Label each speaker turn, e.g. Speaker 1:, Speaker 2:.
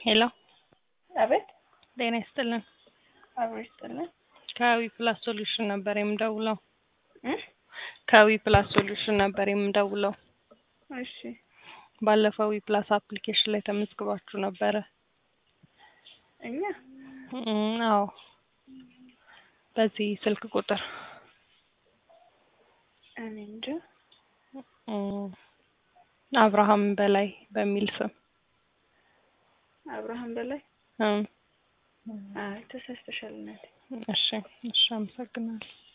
Speaker 1: ሄሎ
Speaker 2: አቤት
Speaker 1: ጤና ይስጥልን።
Speaker 2: አብሮ ይስጥልን።
Speaker 1: ከዊ ፕላስ ሶሉሽን ነበር የምደውለው።
Speaker 2: እ
Speaker 1: ከዊ ፕላስ ሶሉሽን ነበር የምደውለው።
Speaker 2: እሺ
Speaker 1: ባለፈው ዊ ፕላስ አፕሊኬሽን ላይ ተመዝግባችሁ ነበረ።
Speaker 2: እኛ
Speaker 1: እም፣ አዎ በዚህ ስልክ ቁጥር
Speaker 2: እኔ እንጃ
Speaker 1: እም፣ አብርሃም በላይ በሚል ስም
Speaker 2: አብርሃም በላይ
Speaker 1: እም፣
Speaker 2: አይ ተሳስተሻል እናቴ።
Speaker 1: እሺ እሺ፣ አመሰግናለሁ።